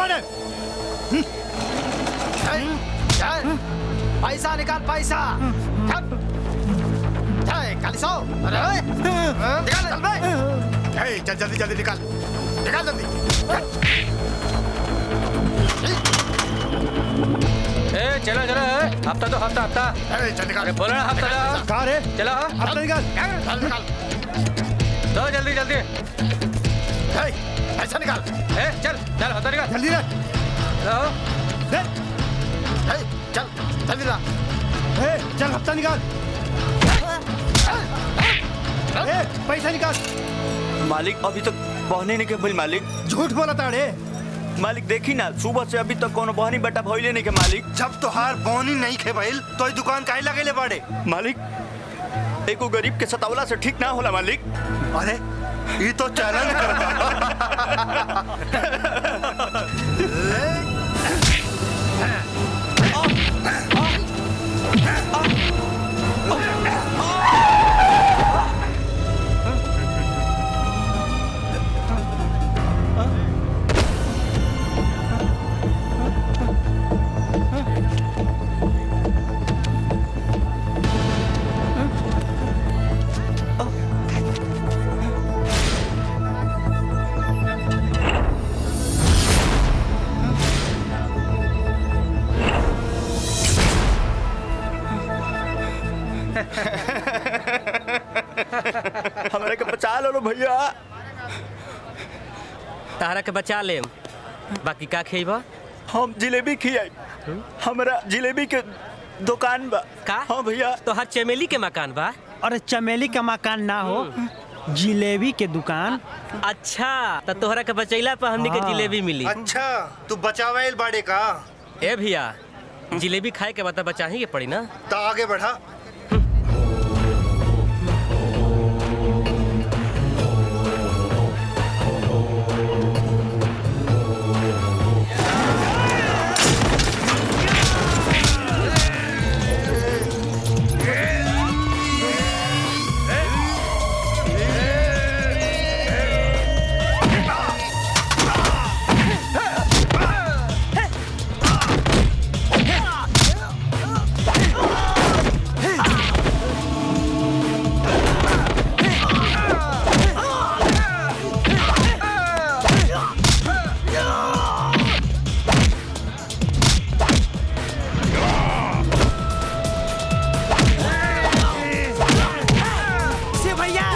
बाड़े पैसा निकाल पैसा कालिसो अरे ओए, निकाल चल बे ए, चल जल्दी जल्दी निकाल निकाल जल्दी ए चलो चलो ए, हफ्ता दो हफ्ता हफ्ता ए, चल निकाल अरे बोलो ना हफ्ता दो कहाँ रे चलो अपना निकाल चल निकाल दो जल्दी जल्दी ए, पैसा निकाल ए चल चल हफ्ता निकाल जल्दी रे लो दे ए, चल जल्दी ला ए चल हफ्ता निकाल ए पैसा निकाल मालिक अभी तक बहने नहीं के भइल मालिक झूठ बोला ताड़े मालिक देखी ना सुबह से अभी तक कोनो बहनी बेटा भइले नहीं के मालिक जब तोहार बोनी नहीं खे भइल तो ई दुकान काहे लगेले बाड़े मालिक एको गरीब के सतावला से ठीक ना होला मालिक अरे ई तो चैलेंज करता हमारे के बचा लो भैया तारा के बचा ले बाकी का खेब हम जिलेबी खियाई हमरा जिलेबी के दुकान बा का हाँ भैया तो हर चमेली के मकान बा अरे चमेली का मकान ना हो जिलेबी के दुकान अच्छा तो तोहरा के बचैला पर हमनी के हाँ। जिलेबी मिली अच्छा तू बचावेल बाड़े का ए भैया जिलेबी खाए के बता बचा ही के पड़ी ना तो आगे बढ़ा से भैया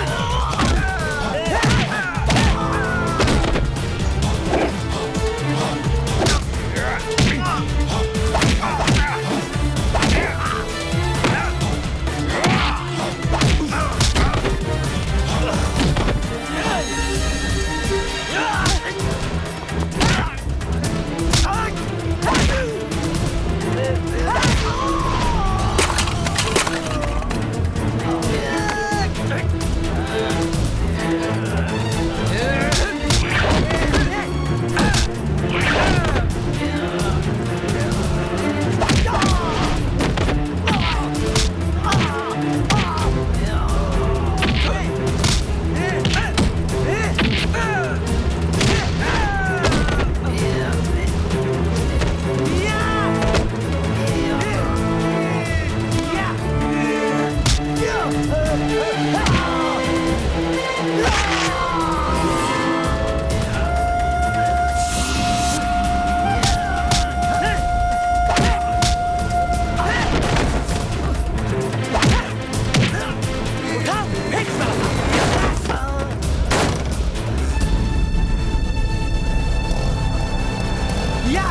या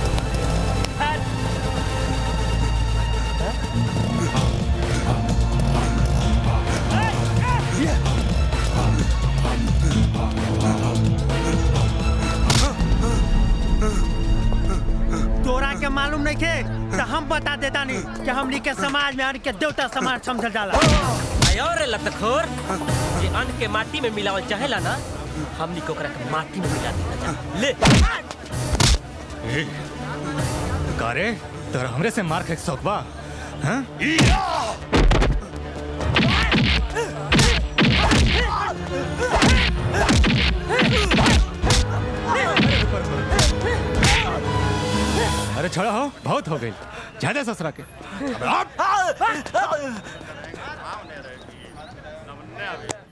तोरा के मालूम नहीं थे तो हम बता देता नहीं कि हमनी के समाज में हमनी के देवता समाज समझल जाला और लतखोर जे अन्न के माटी में मिलावल चाहेला ना हमनी के ओकरा के माटी में मिला देना जा ले कारे तोरा हमरे से मार खाए शौक बा हाँ? अरे छोड़ा हो बहुत हो गई ज्यादा ससुरा के अब हट।